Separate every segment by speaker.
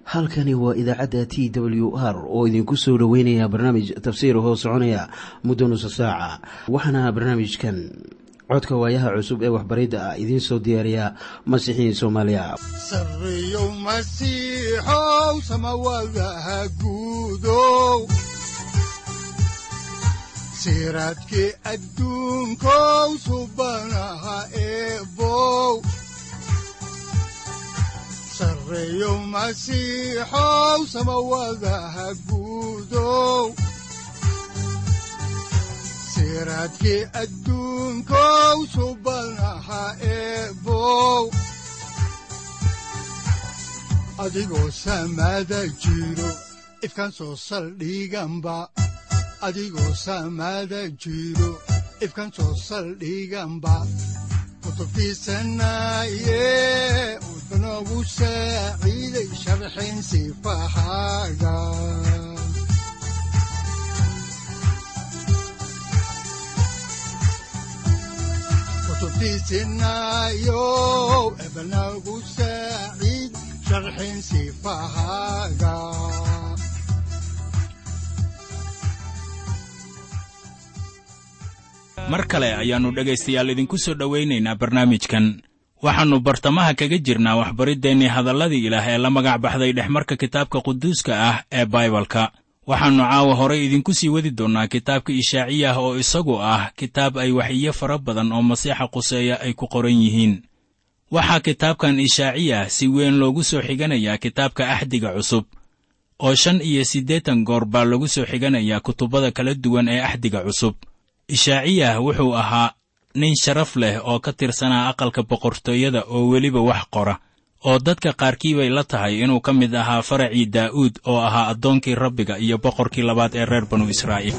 Speaker 1: halkani waa idaacadda t w r oo idinku soo dhoweynaya barnaamij tafsiir hoo soconaya muddo nusa saaca waxaana barnaamijkan codka waayaha cusub ee waxbaridda ah idiin soo diyaariya masiixiin soomaaliya
Speaker 2: sareyow masiixow samawadaha guudow siraadkii adduunkow subanaha eebow sareyow masiixow samawadaha guudow siraadkii adduunkow subanaha eebow adigoo samaada jiro ifkaan soo saldhiganba adigoo samaada jiro ifkaan soo saldhiganba kutubtiisanaye udanogu saaciiday sharxin sifahaaga kutubtiisinayow ebanagu saaciid sharxin sifahaaga
Speaker 3: mar kale ayaannu dhegaystayaal idinku soo dhowaynaynaa barnaamijkan waxaannu bartamaha kaga jirnaa waxbariddeenii hadalladii ilaah ee la magac baxday dhexmarka kitaabka quduuska ah ee baibalka waxaannu caawa horay idinku sii wadi doonnaa kitaabka ishaaciyah oo isagu ah kitaab ay waxiyo fara badan oo masiixa quseeya ay ku qoran yihiin waxaa kitaabkan ishaaciyah si weyn loogu soo xiganayaa kitaabka axdiga cusub oo shan iyo siddeetan goor baa lagu soo xiganayaa kutubbada kala duwan ee axdiga cusub ishaaciyah wuxuu ahaa nin sharaf leh oo ka tirsanaa aqalka boqortooyada oo weliba wax qora oo dadka qaarkii bay la tahay inuu ka mid ahaa faracii daa'uud oo ahaa addoonkii rabbiga iyo boqorkii labaad ee reer banu israa'iil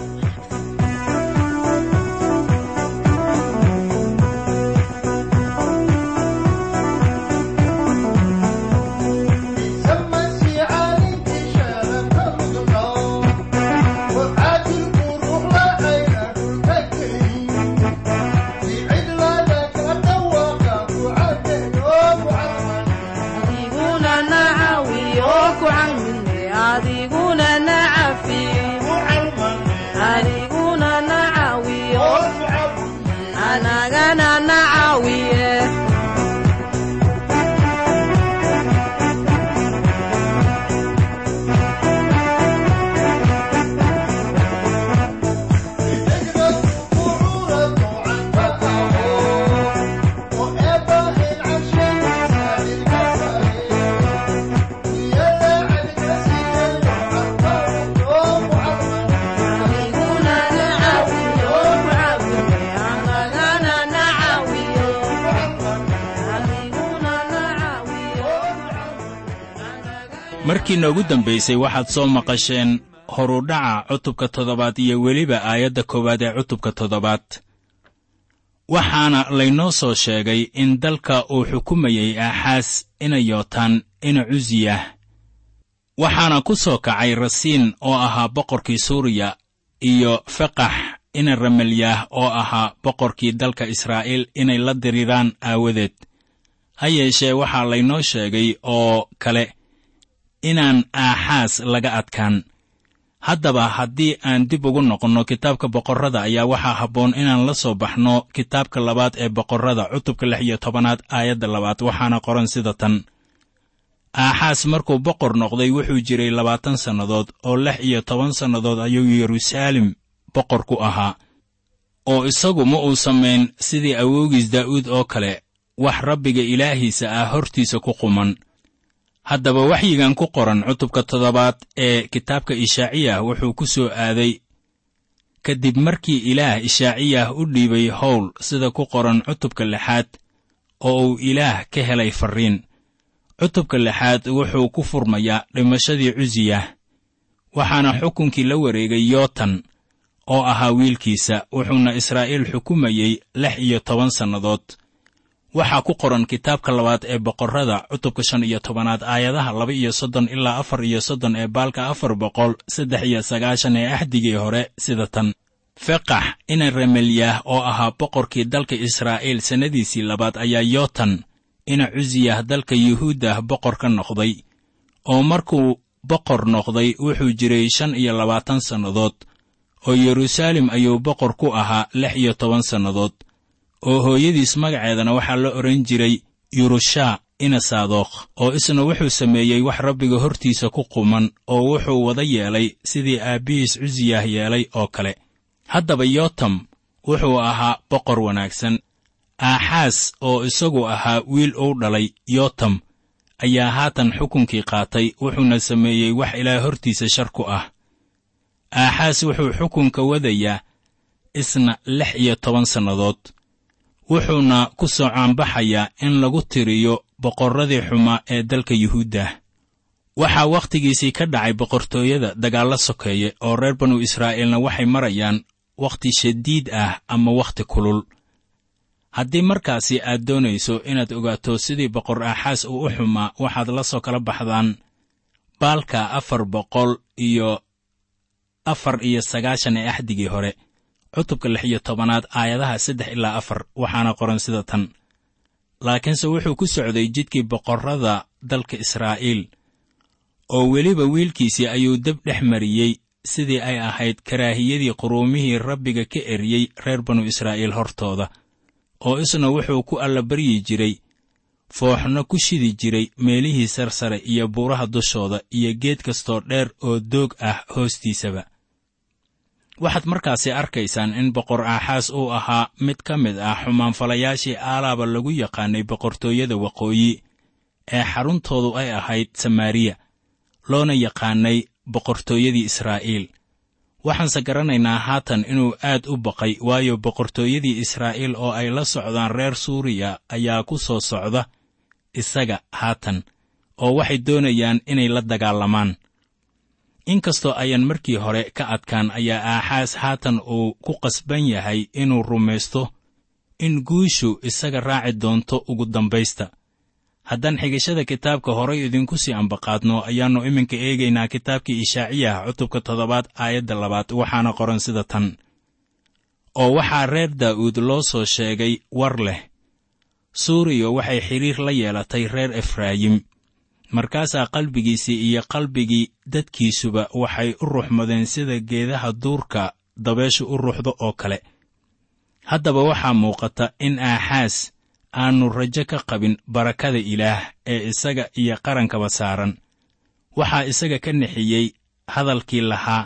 Speaker 3: markii noogu dambaysay waxaad soo maqasheen horudhaca cutubka toddobaad iyo weliba aayadda koowaad ee cutubka toddobaad waxaana laynoo soo sheegay in dalka uu xukumayey aaxaas ina yootaan ina cusiyah waxaana ku soo kacay rasiin oo ahaa boqorkii suuriya iyo feqax ina ramalyaah oo ahaa boqorkii dalka israa'iil inay la diriraan aawadeed ha yeeshee waxaa laynoo sheegay oo kale inaan aaxaas laga adkaan haddaba haddii aan dib ugu noqonno kitaabka boqorrada ayaa waxaa habboon inaan la soo baxno kitaabka labaad ee boqorrada cutubka lix iyo tobanaad aayadda labaad waxaana qoran sida tan aaxaas markuu boqor noqday wuxuu jiray labaatan sannadood oo lix iyo toban sannadood ayuu yeruusaalem boqor ku ahaa oo isagu ma uu samayn sidii awoogiis daa'uud oo kale wax rabbiga ilaahiisa ah hortiisa ku quman haddaba waxyigan ku qoran cutubka toddobaad ee kitaabka ishaaciyah wuxuu ku soo aaday kadib markii ilaah ishaaciyah u dhiibay howl sida ku qoran cutubka lixaad oo uu ilaah ka helay farriin cutubka lixaad wuxuu ku furmayaa dhimashadii cusiyah waxaana xukunkii la wareegay yootan oo ahaa wiilkiisa wuxuuna israa'iil xukumayey lix iyo toban sannadood waxaa ku qoran kitaabka labaad ee boqorrada cutubka shan iyo tobanaad aayadaha laba iyo soddon ilaa afar iyo soddon ee baalka afar boqol saddex iyo sagaashan ee axdigii hore sida tan feqax ina remelyaah oo ahaa boqorkii dalka israa'iil sannadiisii labaad ayaa yootan ina cusiyah dalka yuhuuddah boqor ka noqday oo markuu boqor noqday wuxuu jiray shan iyo labaatan sannadood oo yeruusaalem ayuu boqor ku ahaa lix iyo toban sannadood oo hooyadiis magaceedana waxaa la odhan jiray yurushaa inasaadokh oo isna wuxuu sameeyey wax rabbiga hortiisa ku quman oo wuxuu wada yeelay sidii aabbihiis cusiyah yeelay oo kale haddaba yotam wuxuu ahaa boqor wanaagsan aaxaas oo isagu ahaa wiil uu dhalay yotam ayaa haatan xukunkii qaatay wuxuuna sameeyey wax ilaah hortiisa shar ku ah aaxaas wuxuu xukunka wadayaa isna lix iyo toban sannadood wuxuuna ku soo caanbaxayaa in lagu tiriyo boqorradii xumaa ee dalka yuhuuddah waxaa wakhtigiisii ka dhacay boqortooyada dagaallo sokeeye oo reer banu israa'iilna waxay marayaan wakhti shadiid ah ama wakhti kulul haddii markaasi aad doonayso inaad ogaato sidii boqor aaxaas uu u xumaa waxaad la soo kala baxdaan baalka afar boqol iyo afar iyo sagaashan ee axdigii hore cutubka lix iyo tobanaad aayadaha saddex ilaa afar waxaana qoran sida tan laakiinse wuxuu ku socday jidkii boqorrada dalka israa'iil oo weliba wiilkiisii ayuu deb dhex mariyey sidii ay ahayd karaahiyadii quruumihii rabbiga ka eriyey reer banu israa'iil hortooda oo isna wuxuu ku allabaryi jiray fooxno ku shidi jiray meelihii sarsare iyo buuraha dushooda iyo geed kastoo dheer oo doog ah hoostiisaba waxaad markaasi arkaysaan in boqor aaxaas uu ahaa mid ka mid ah xumaanfalayaashii aalaaba lagu yaqaanay boqortooyada waqooyi ee xaruntoodu ay ahayd samaariya loona yaqaanay boqortooyadii israa'iil waxaanse garanaynaa haatan inuu aad u baqay waayo boqortooyadii israa'iil oo ay la socdaan reer suuriya ayaa ku soo socda isaga haatan oo waxay doonayaan inay la dagaalamaan inkastoo ayaan markii hore ka adkaan ayaa aaxaas haatan uu ku qasban yahay inuu rumaysto in guushu isaga raaci doonto ugu dambaysta haddaan xigashada kitaabka horay idinku sii ambaqaadno ayaannu iminka eegaynaa kitaabkii ishaaciyah cutubka toddobaad aayadda labaad waxaana qoran sida tan oo waxaa reer daa'uud loo soo sheegay war leh suuriya waxay xidhiir la yeelatay reer efraayim markaasaa qalbigiisii iyo qalbigii dadkiisuba waxay u ruxmadeen sida geedaha duurka dabeeshu u ruxdo oo kale haddaba waxaa muuqata in aaxaas aannu rajo ka qabin barakada ilaah ee isaga iyo qarankaba saaran waxaa isaga ka nixiyey hadalkii lahaa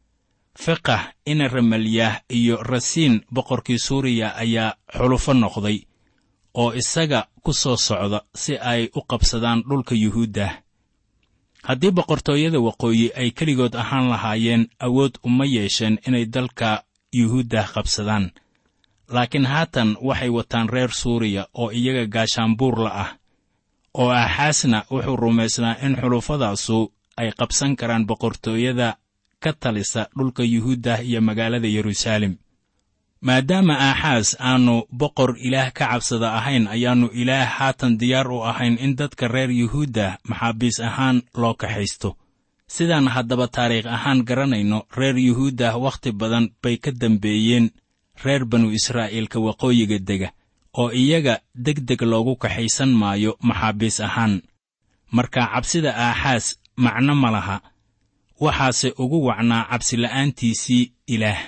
Speaker 3: fiqah ina ramalyaah iyo rasiin boqorkii suuriya ayaa xulufo noqday oo isaga ku soo socda si ay u qabsadaan dhulka yuhuuddah haddii boqortooyada waqooyi ay keligood ahaan lahaayeen awood uma yeesheen inay dalka yuhuuddah qabsadaan laakiin haatan waxay wataan reer suuriya oo iyaga gaashaanbuurla ah oo aaxaasna wuxuu rumaysnaa in xulufadaasu ay qabsan karaan boqortooyada ka talisa dhulka yuhuuddah iyo magaalada yeruusaalem maadaama aaxaas aannu boqor ilaah ka cabsada ahayn ayaannu ilaah haatan diyaar u ahayn in dadka reer yuhuuddah maxaabiis ahaan loo kaxaysto sidaan haddaba taariikh ahaan garanayno reer yuhuuddah wakhti badan bay ka dambeeyeen reer banu israa'iilka waqooyiga dega oo iyaga deg deg loogu kaxaysan maayo maxaabiis ahaan marka cabsida aaxaas macno ma laha waxaase ugu wacnaa cabsila'aantiisii ilaah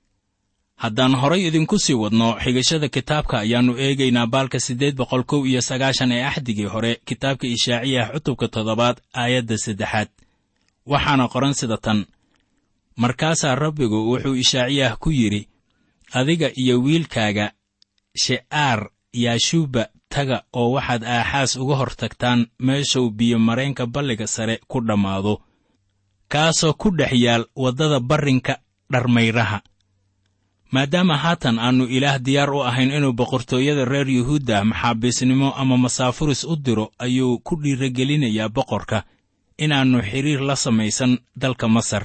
Speaker 3: haddaan horay idinku sii wadno xigashada kitaabka ayaannu eegaynaa baalka siddeed boqol kow iyo sagaashan ee axdigii hore kitaabka ishaaciyah cutubka toddobaad aayadda saddexaad waxaana qoran sida tan markaasaa rabbigu wuxuu ishaaciyah ku yidhi adiga iyo wiilkaaga she'aar yaashuuba taga oo waxaad aaxaas uga hor tagtaan meeshuu biyo mareenka balliga sare ku dhammaado kaasoo ku dhex yaal waddada barrinka dharmayraha maadaama haatan aannu ilaah diyaar u ahayn inuu boqortooyada reer yuhuudda maxaabiisnimo ama masaafuris u diro ayuu ku dhiiragelinayaa boqorka inaannu xidhiir la samaysan dalka masar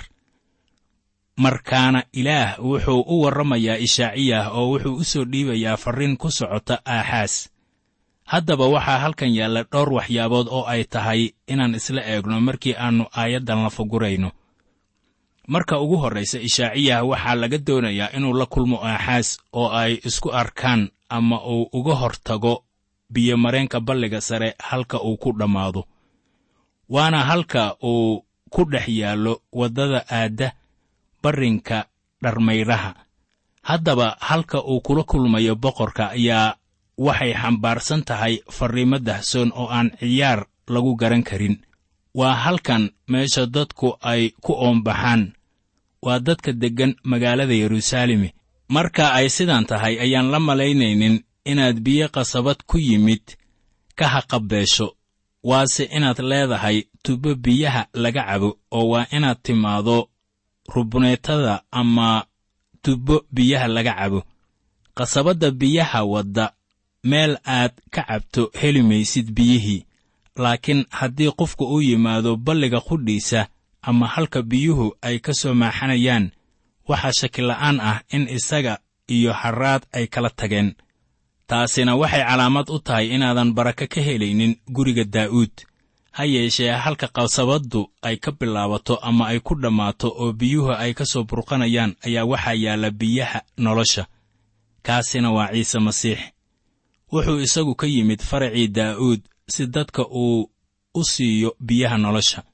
Speaker 3: markaana ilaah wuxuu u warramayaa ishaaciyah oo wuxuu u soo dhiibayaa farriin ku socota aaxaas haddaba waxaa halkan yaalla dhowr waxyaabood oo ay tahay inaan isla eegno markii aannu aayaddan la fugurayno marka ugu horraysa ishaaciyah waxaa laga doonayaa inuu la kulmo aaxaas oo ay isku arkaan ama uu uga hor tago biyomareenka balliga sare halka uu ku dhammaado waana halka uu ku dhex yaallo waddada aadda barrinka dharmayraha haddaba halka uu kula kulmayo boqorka ayaa waxay xambaarsan tahay farriimo dahsoon oo aan ciyaar lagu garan karin waa halkan meesha dadku ay ku oombaxaan waa dadka deggan magaalada yeruusaalemi marka ay sidan tahay ayaan la malaynaynin inaad biyo qasabad ku yimid ka haqabeesho waase inaad leedahay tubo biyaha laga cabo oo waa inaad timaado rubuneetada ama tubbo biyaha laga cabo qasabadda biyaha wadda meel aad ka cabto heli maysid biyihii laakiin haddii qofku u yimaado balliga qudhiisa ama halka biyuhu ay ka soo maaxanayaan waxaa shakila'aan ah in isaga iyo harraad ay kala tageen taasina waxay calaamad u tahay inaadan barako ka helaynin guriga daa'uud ha yeeshee halka qasabaddu ay ka bilaabato ama ay ku dhammaato oo biyuhu ay ka soo burqanayaan ayaa waxaa yaalla biyaha nolosha kaasina waa ciise masiix wuxuu isagu ka yimid faracii daa'uud si dadka uu u siiyo biyaha nolosha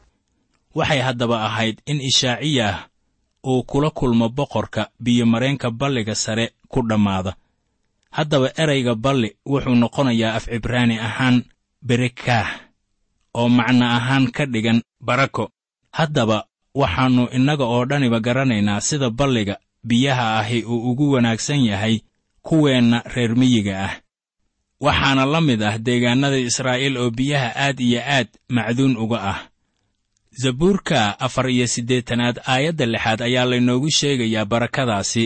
Speaker 3: waxay haddaba ahayd in ishaaciyah uu kula kulmo boqorka biyomareenka balliga sare ku dhammaada haddaba erayga balli wuxuu noqonayaa af cibraani ahaan berekaah oo macno ahaan ka dhigan barako haddaba waxaannu innaga oo dhaniba garanaynaa sida balliga biyaha ahi uu ugu wanaagsan yahay kuweenna reer miyiga ah waxaana la mid ah deegaannada israa'iil oo biyaha aad iyo aad macduun uga ah zabuurka afar iyo siddeetanaad aayadda lixaad ayaa laynoogu sheegayaa barakadaasi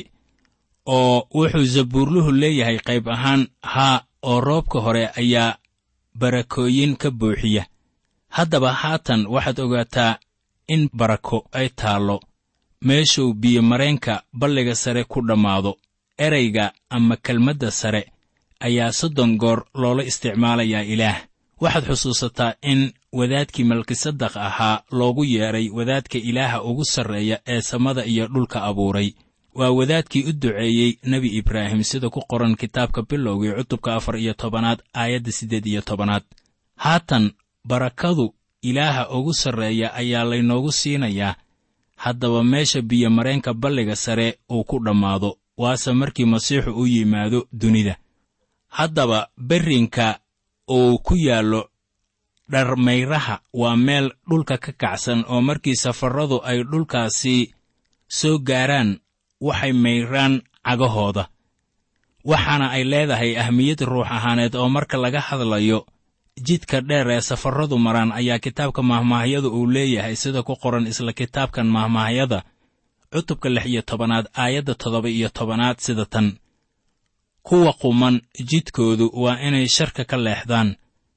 Speaker 3: oo wuxuu zabuurluhu leeyahay qayb ahaan haa oo roobka hore ayaa barakooyin ka buuxiya haddaba haatan waxaad ogaataa in barako ay taallo meeshuu biyomareenka balliga sare ku dhammaado erayga ama kelmadda sare ayaa soddon goor loola isticmaalayaa ilaah waxaad xusuusataa in wadaadkii malkisadaq ahaa loogu yeedhay wadaadka ilaaha ugu sarreeya ee samada iyo dhulka abuuray waa wadaadkii u duceeyey nebi ibraahim sida ku qoran kitaabka bilowgii cutubka afar iyo tobanaad aayadda siddeed iyo tobanaad haatan barakadu ilaaha ugu sarreeya ayaa laynoogu siinayaa haddaba meesha biyomareenka balliga sare uu ku dhammaado waase markii masiixu u yimaado dunida haddaba berrinka uu ku yaallo dharmayraha waa meel dhulka ka kacsan oo markii safarradu ay dhulkaasi soo gaaraan waxay mayraan cagahooda waxaana ay leedahay ahmiyad ruux ahaaneed oo marka laga hadlayo jidka dheer ee safarradu maraan ayaa kitaabka mahmaahyada uu leeyahay sida ku qoran isla kitaabkan mahmaahyada cutubka lix iyo tobanaad aayadda toddoba iyo tobanaad sida tan kuwa quman jidkoodu waa inay sharka ka leexdaan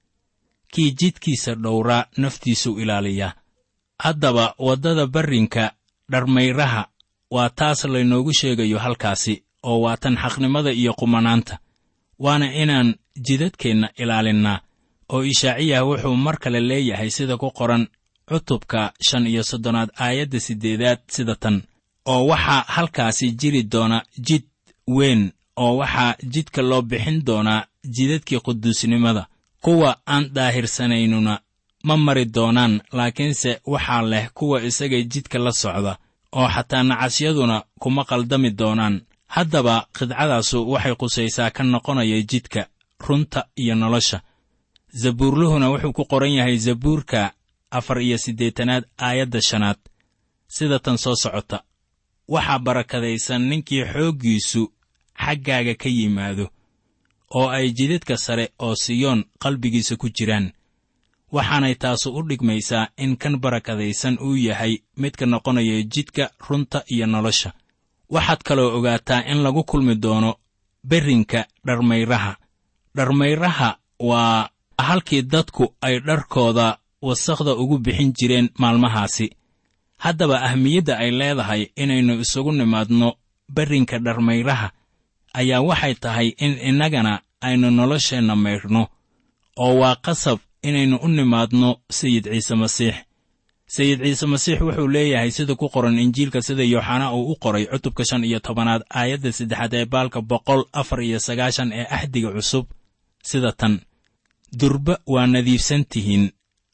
Speaker 3: kii jidkiisa dhowraa naftiisuu ilaaliyaa haddaba waddada barrinka dharmayraha waa taas laynoogu sheegayo halkaasi oo waa tan xaqnimada iyo qumanaanta waana inaan jidadkeenna ilaalinnaa oo ishaaciyah wuxuu mar kale leeyahay sida ku qoran cutubka shan iyo soddonaad aayadda siddeedaad sida tan oo waxaa halkaasi jiri doona jid weyn oo waxaa jidka loo bixin doonaa jidadkii quduusnimada kuwa aan daahirsanaynnuna ma mari doonaan laakiinse waxaa leh kuwa isaga jidka la socda oo xataa nacasyaduna kuma qaldami doonaan haddaba qidcadaasu waxay qusaysaa ka noqonaya jidka runta iyo nolosha zabuurluhuna wuxuu ku qoran yahay zabuurka afar iyo siddeetanaad aayadda shanaad sida tan soo socota waxaa barakadaysan ninkii xooggiisu xaggaaga ka yimaado oo ay jidadka sare oo siyoon qalbigiisa ku jiraan waxaanay taasu u dhigmaysaa in kan barakadaysan uu yahay midka noqonaya jidka runta iyo nolosha waxaad kaloo ogaataa in lagu kulmi doono berrinka dharmayraha dharmayraha waa halkii dadku ay dharkooda wasakhda ugu bixin jireen maalmahaasi haddaba ahmiyadda ay leedahay inaynu isugu nimaadno berrinka dharmayraha ayaa waxay tahay in innagana aynu nolosheenna maydhno oo waa qasab inaynu u nimaadno sayid ciise masiix sayid ciise masiix wuxuu leeyahay sida ku qoran injiilka sida yooxana uu u qoray cutubka shan iyo tobanaad aayadda saddexaad ee baalka boqol afar iyo sagaashan ee axdiga cusub sida tan durba waa nadiifsan tihiin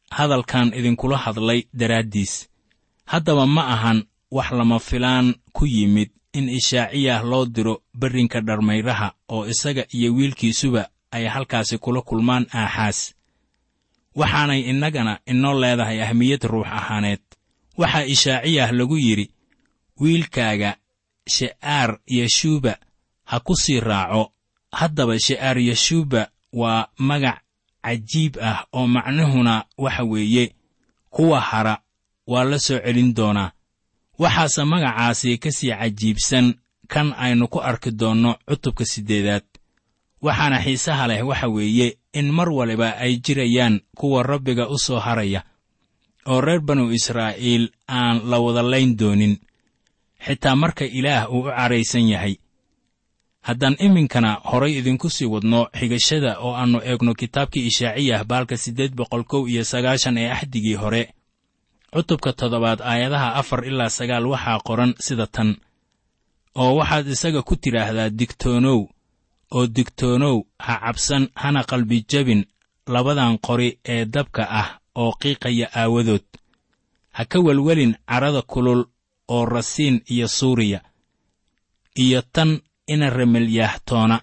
Speaker 3: hadalkan idinkula hadlay daraaddiis haddaba ma ahan wax lama filaan ku yimid in ishaaciyah loo diro berrinka dharmayraha oo isaga iyo wiilkiisuba ay halkaasi kula kulmaan aaxaas waxaanay innagana inoo leedahay ahmiyad ruux ahaaneed waxaa ishaaciyah lagu yidhi wiilkaaga she'aar yeshuuba ha ku sii raaco haddaba she'aar yeshuuba waa magac cajiib ah oo macnuhuna waxa weeye kuwa hara waa la soo celin doonaa waxaase magacaasi ka sii cajiibsan kan aynu ku arki doonno cutubka siddeedaad waxaana xiisaha leh waxa weeye in mar waliba ay jirayaan kuwa rabbiga u soo haraya oo reer banu israa'iil aan la wada layn doonin xitaa marka ilaah uu u caraysan yahay haddaan iminkana horay idinku sii wadno xigashada oo aannu eegno kitaabkii ishaaciyah baalka siddeed boqol kow iyo sagaashan ee axdigii hore cutubka toddobaad aayadaha afar ilaa sagaal waxaa qoran sida tan oo waxaad isaga ku tidhaahdaa digtoonow oo digtoonow ha cabsan hana qalbi jabin labadan qori ee dabka ah oo qiiqaya aawadood ha ka welwelin carrada kulul oo rasiin iyo suuriya iyo tan inaremelyaah toona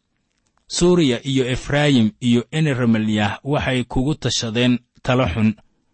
Speaker 3: suuriya iyo efraayim iyo inaremelyaah waxay kugu tashadeen talo xun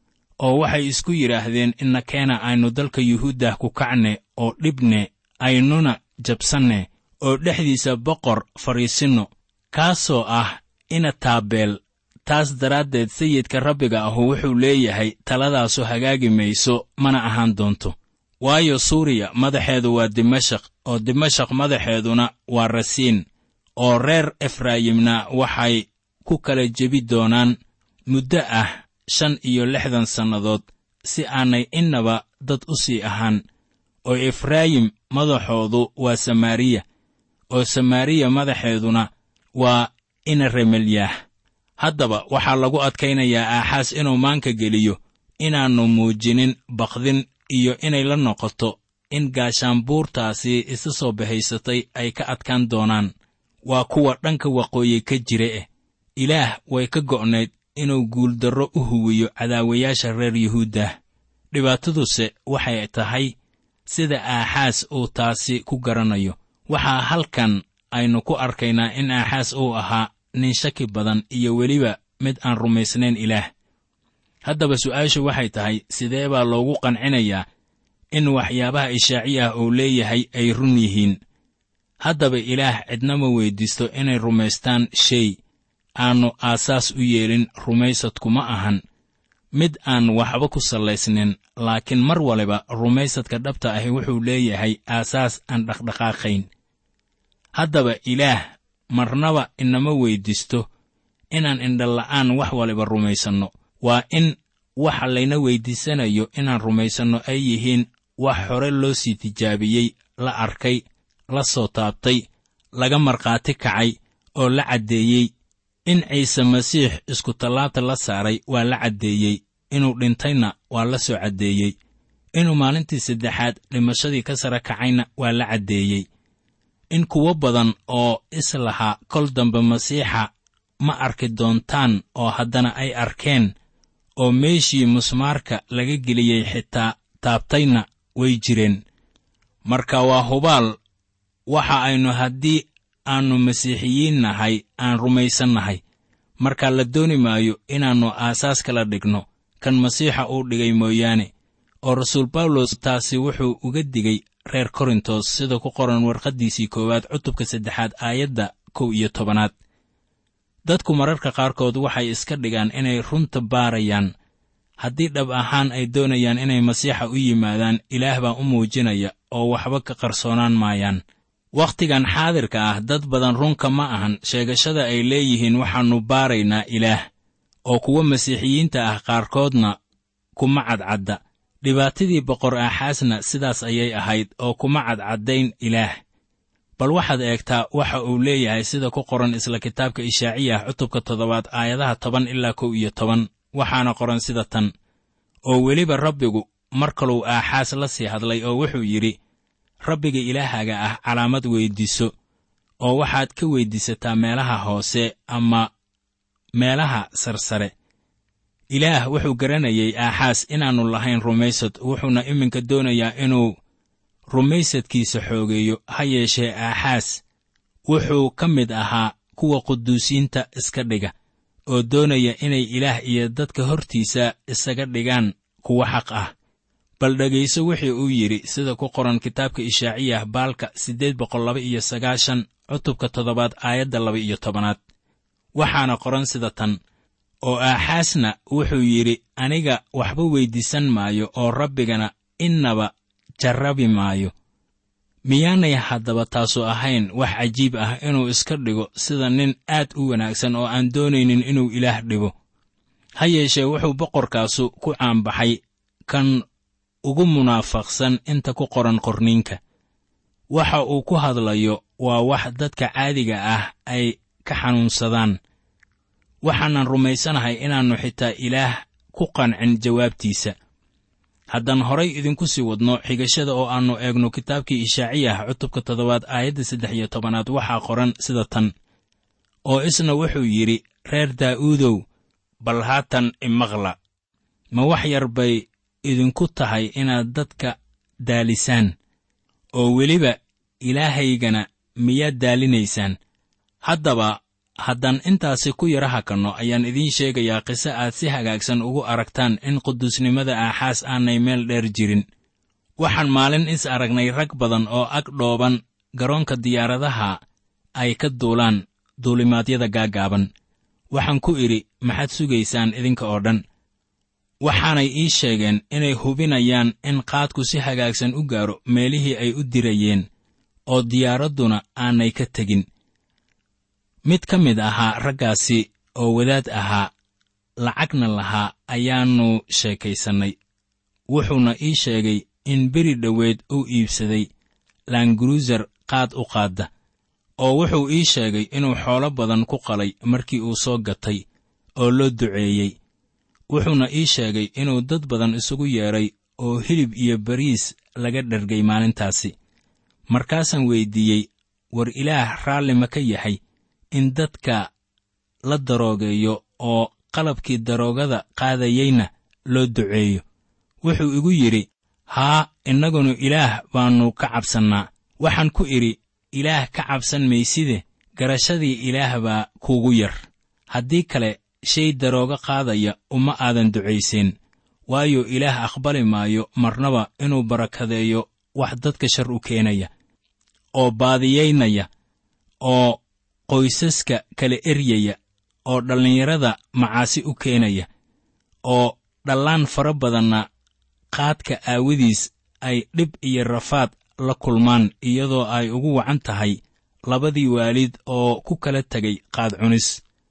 Speaker 3: oo waxay isku yidhaahdeen innakeena aynu dalka yuhuuddah ku kacne oo dhibne aynuna jabsanne oo dhexdiisa boqor fadhiisinno kaasoo ah ina taabeel taas daraaddeed sayidka rabbiga ahu wuxuu leeyahay taladaasu hagaagi mayso mana ahaan doonto waayo suuriya madaxeedu waa dimashaq oo dimashaq madaxeeduna waa rasiin oo reer efraayimna waxay ku kala jebi doonaan muddo ah shan iyo lixdan sannadood si aanay innaba dad u sii ahaan oo efraayim madaxoodu waa samaariya oo samaariya madaxeeduna waa inaremelyaah haddaba waxaa lagu adkaynayaa aaxaas inuu maanka geliyo inaannu muujinin bakdin iyo inay la noqoto in gaashaanbuurtaasi isa soo bahaysatay ay ka adkaan doonaan waa kuwa dhanka waqooyi ka jira eh ilaah way ka go'nayd inuu guuldarro u huwiyo cadaawayaasha reer yuhuuddah dhibaataduse waxay tahay sida aaxaas uu taasi ku garanayo waxaa halkan aynu ku arkaynaa in aaxaas uu ahaa nin shaki badan iyo weliba mid aan rumaysnayn ilaah haddaba su'aashu waxay tahay sidee baa loogu qancinayaa in waxyaabaha ishaaci ah uu leeyahay ay run yihiin haddaba ilaah cidnama weyddiisto inay rumaystaan shay aannu aasaas u yeelin rumaysadku ma ahan mid aan waxba ku sallaysnin laakiin mar waliba rumaysadka dhabta ahi wuxuu leeyahay aasaas aan dhaqdhaqaaqayn haddaba ilaah marnaba inama weyddiisto inaan indhala'aan wax waliba rumaysanno waa in waxa layna weyddiisanayo inaan rumaysanno ay yihiin wax hore loo sii tijaabiyey la arkay la soo taabtay laga markhaati kacay oo la caddeeyey in ciise masiix iskutallaabta la saaray waa la caddeeyey inuu dhintayna waa la soo caddeeyey inuu maalintii saddexaad dhimashadii ka sare kacayna waa la caddeeyey in kuwo badan oo islahaa kol dambe masiixa ma arki doontaan oo haddana ay arkeen oo meeshii musmaarka laga geliyey xitaa taabtayna way jireen marka waa hubaal waxa aynu haddii aannu masiixiyiin nahay aan rumaysannahay marka la dooni maayo inaannu aasaas kala dhigno kan masiixa uu dhigay mooyaane oo rasuul bawlos taasi wuxuu uga digay reer korintos sida ku qoran warqaddiisii koowaad cutubka saddexaad aayadda kow iyo tobanaad dadku mararka qaarkood waxay iska dhigaan inay runta baarayaan haddii dhab ahaan ay doonayaan inay masiixa u yimaadaan ilaah baa u muujinaya oo waxba ka qarsoonaan maayaan wakhtigan xaadirka ah dad badan runka ma ahan sheegashada ay leeyihiin waxaannu baaraynaa ilaah oo kuwa masiixiyiinta ah qaarkoodna kuma cadcadda dhibaatadii boqor aaxaasna sidaas ayay ahayd oo kuma cadcaddayn ilaah bal waxaad eegtaa waxa uu leeyahay sida ku qoran isla kitaabka ishaaciyah cutubka toddobaad aayadaha toban ilaa kow iyo toban waxaana qoran sida tan oo weliba rabbigu mar kaluu aaxaas la sii hadlay oo wuxuu yidhi rabbiga ilaahaga ah calaamad weyddiiso oo waxaad ka weyddiisataa meelaha hoose ama meelaha sarsare ilaah wuxuu garanayay aaxaas inaannu lahayn rumaysad wuxuuna iminka doonayaa inuu rumaysadkiisa xoogeeyo ha yeeshee aaxaas wuxuu ka mid ahaa kuwa quduusiinta iska dhiga oo doonaya inay ilaah iyo dadka hortiisa isaga dhigaan kuwa xaq ah bal dhegayso wixii uu yidhi sida ku qoran kitaabka ishaaciyah baalka siddeed boqol laba iyo sagaashan cutubka toddobaad aayadda laba iyo tobanaad waxaana qoran sida tan oo aaxaasna wuxuu yidhi aniga waxba weyddiisan maayo oo rabbigana innaba jarrabi maayo miyaanay haddaba taasu ahayn wax cajiib ah inuu iska dhigo sida nin aad u wanaagsan oo aan doonaynin inuu ilaah dhibo ha yeeshee wuxuu boqorkaasu ku caanbaxay kan ugu munaafaqsan inta ku qoran qorniinka waxa uu ku hadlayo waa wax dadka caadiga ah ay ka xanuunsadaan waxaanan rumaysanahay inaannu xitaa ilaah ku qancin jawaabtiisa haddaan horay idinku sii wadno xigashada oo aannu eegno kitaabkii ishaaciyah cutubka toddobaad aayadda saddex iyo tobanaad waxaa qoran sida tan oo isna wuxuu yidhi reer daa'uudow bal haatan imaqla ma wax yar bay idinku tahay inaad dadka daalisaan oo weliba ilaahaygana miyaad daalinaysaan haddaba haddaan intaasi ku yara hakanno ayaan idiin sheegayaa qiso aad si hagaagsan ugu aragtaan in quduusnimada aaxaas aanay meel dheer jirin waxaan maalin is aragnay rag badan oo ag dhooban garoonka diyaaradaha ay ka duulaan duulimaadyada gaaggaaban waxaan ku idhi maxaad sugaysaan idinka oo dhan waxaanay ii sheegeen inay hubinayaan in qaadku si hagaagsan u gaaro meelihii ay u dirayeen oo diyaaradduna aanay ka tegin mid ka mid ahaa raggaasi oo wadaad ahaa lacagna lahaa ayaannu sheekaysannay wuxuuna ii sheegay in beri dhoweed uu iibsaday laanguruusar qaad u qaadda oo wuxuu ii sheegay inuu xoolo badan ku qalay markii uu soo gatay oo loo duceeyey wuxuuna ii sheegay inuu dad badan isugu yeedhay oo hilib iyo bariis laga dhargay maalintaasi markaasaan weyddiiyey war ilaah raalli ma ka yahay in dadka la daroogeeyo oo qalabkii daroogada qaadayeyna loo duceeyo wuxuu igu yidhi haa innagunu ilaah baannu ka cabsannaa waxaan ku idhi ilaah ka cabsan mayside garashadii ilaah baa kuugu yar haddii kale shay daroogo qaadaya uma aadan ducayseen waayo ilaah aqbali maayo marnaba inuu barakadeeyo wax dadka shar u keenaya oo baadiyaynaya oo qoysaska kala eryaya oo dhallinyarada macaasi u keenaya oo dhallaan fara badanna qaadka aawadiis ay dhib iyo rafaad la kulmaan iyadoo ay ugu wacan tahay labadii waalid oo ku kala tegay qaad cunis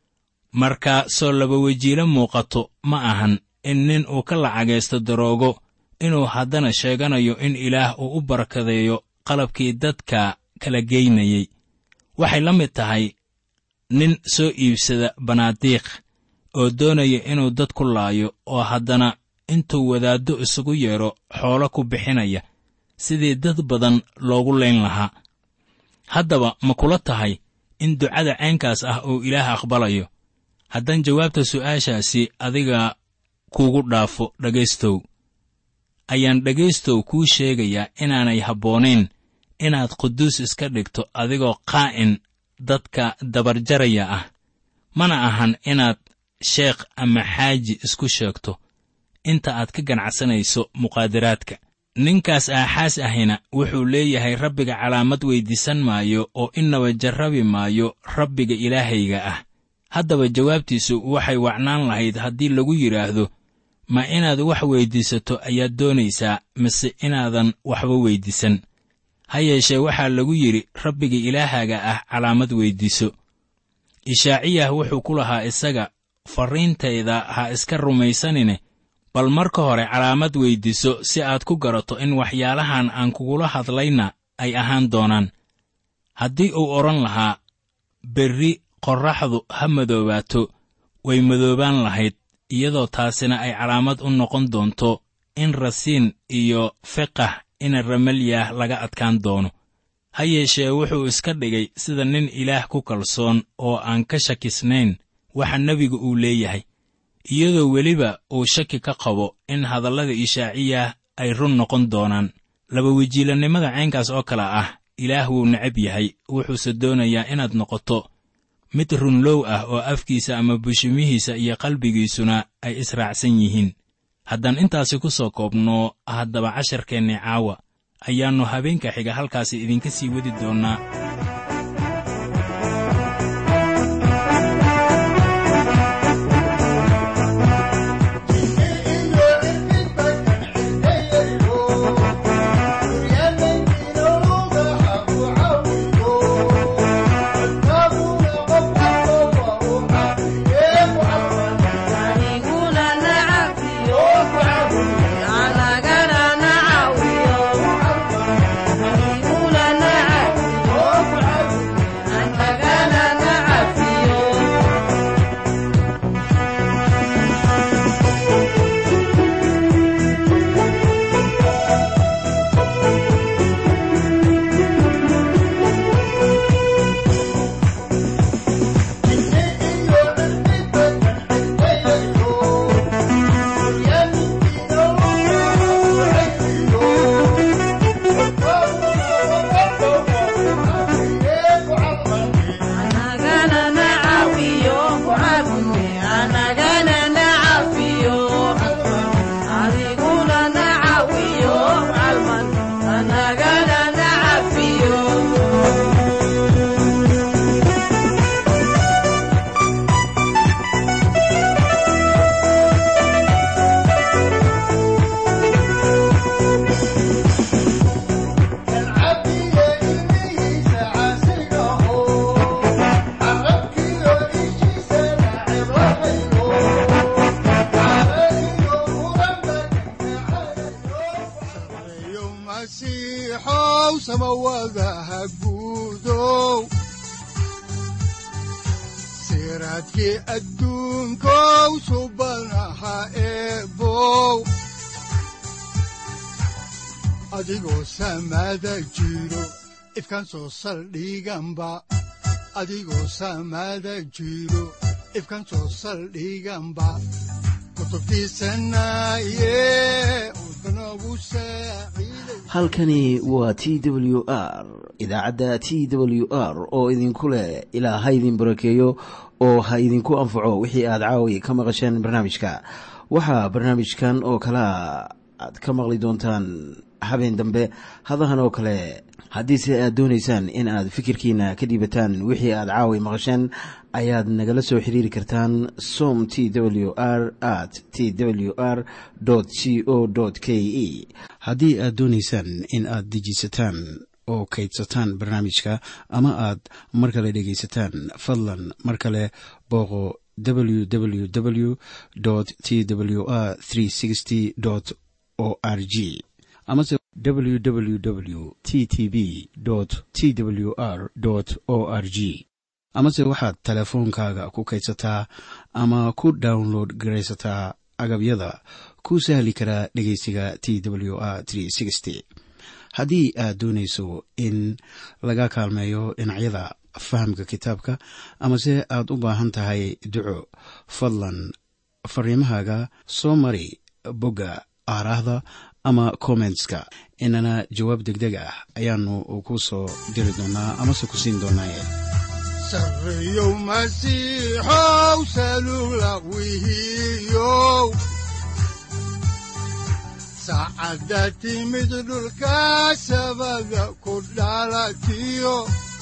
Speaker 3: marka soo laba wejiilo muuqato ma ahan in nin uu ka lacagaysto daroogo inuu haddana sheeganayo in ilaah uu u barakadeeyo qalabkii dadka kala geynayey waxay la mid tahay nin soo iibsada banaadiiq oo doonaya inuu dad ku laayo oo haddana intuu wadaaddo isugu yeedho xoolo ku bixinaya sidii dad badan loogu layn lahaa haddaba ma kula tahay in ducada caynkaas ah uu ilaah aqbalayo haddaan jawaabta su'aashaasi adiga kuugu dhaafo dhegaystow ayaan dhegaystow kuu sheegayaa inaanay habboonayn inaad quduus iska dhigto adigoo qaa'in dadka dabarjaraya ah mana ahan inaad sheekh ama xaaji isku sheegto inta aad ka ganacsanayso muqaadaraadka ninkaas aaxaas ahina wuxuu leeyahay rabbiga calaamad weyddiisan maayo oo innaba jarrabi maayo rabbiga ilaahayga ah haddaba jawaabtiisu waxay wacnaan lahayd haddii lagu yidhaahdo ma inaad wax weyddiisato ayaad doonaysaa mise inaadan waxba weyddiisan ha yeeshee waxaa lagu yidhi rabbiga ilaahaaga ah calaamad weyddiiso ishaaciyah wuxuu ku lahaa isaga farriintayda ha iska rumaysanine bal marka hore calaamad weyddiiso si aad ku garato in waxyaalahan aan kugula hadlayna ay ahaan doonaan haddii uu odhan lahaa berri qorraxdu ha madoobaato way madoobaan lahayd iyadoo taasina ay calaamad u noqon doonto in rasiin iyo fiqah ina ramalyaah laga adkaan doono ha yeeshee wuxuu iska dhigay sida nin ilaah ku kalsoon oo aan ka shakisnayn waxa nebigu uu leeyahay iyadoo weliba uu shaki ka qabo in hadallada ishaaciyah ay run noqon doonaan laba wejiilannimada caynkaas oo kale ah ilaah wuu necab yahay wuxuuse doonayaa inaad noqoto mid runlow ah oo afkiisa ama bushimihiisa iyo qalbigiisuna ay israacsan yihiin haddaan intaasi ku soo koobno haddaba casharkeenni caawa ayaannu habeenka xiga halkaasi idinka sii wadi doonnaa
Speaker 2: siraadkii adduunkow subanaha eebow adigoo samaada jiro ifkan soo saldhiganba adigoo samaada jiro ifkan soo saldhiganba
Speaker 1: halkani waa t w r idaacadda t w r oo idinku leh ilaa ha idin barakeeyo oo ha idinku anfaco wixii aad caawi ka maqasheen barnaamijka waxaa barnaamijkan oo kalea aad ka maqli doontaan habeen dambe hadahan oo kale haddiise aad doonaysaan in aad fikirkiina ka dhiibataan wixii aad caawi maqasheen ayaad nagala soo xiriiri kartaan som t w r at t w r c o k e haddii aad doonaysaan in aad dejiisataan oo kaydsataan barnaamijka ama aad mar kale dhegaysataan fadlan mar kale booqo www t w r o r g amase www t t b t w r o r g amase waxaad teleefoonkaaga ku kaydsataa ama ku download garaysataa agabyada ku sahli karaa dhegeysiga t w r haddii aad doonayso in laga kaalmeeyo dhinacyada fahamka kitaabka amase aad u baahan tahay duco fadlan fariimahaaga soo mari bogga aaraahda ama kommentska inana jawaab degdeg ah ayaanu ku soo diri doonaa amase ku siin doonaaye
Speaker 2: sareyow masiixow salula wihiyow saacadda timid dhulka sabada ku dhalatiyo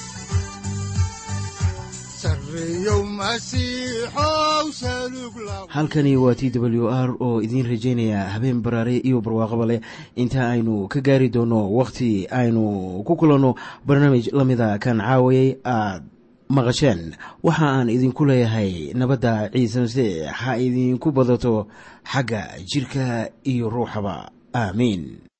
Speaker 1: halkani waa t w r oo idiin rajaynaya habeen baraare iyo barwaaqaba leh inta aynu ka gaari doono wakhti aynu ku kulanno barnaamij la mida kan caawayay aad maqasheen waxa aan idinku leeyahay nabadda ciise masiix ha idinku badato xagga jidhka iyo ruuxaba aamiin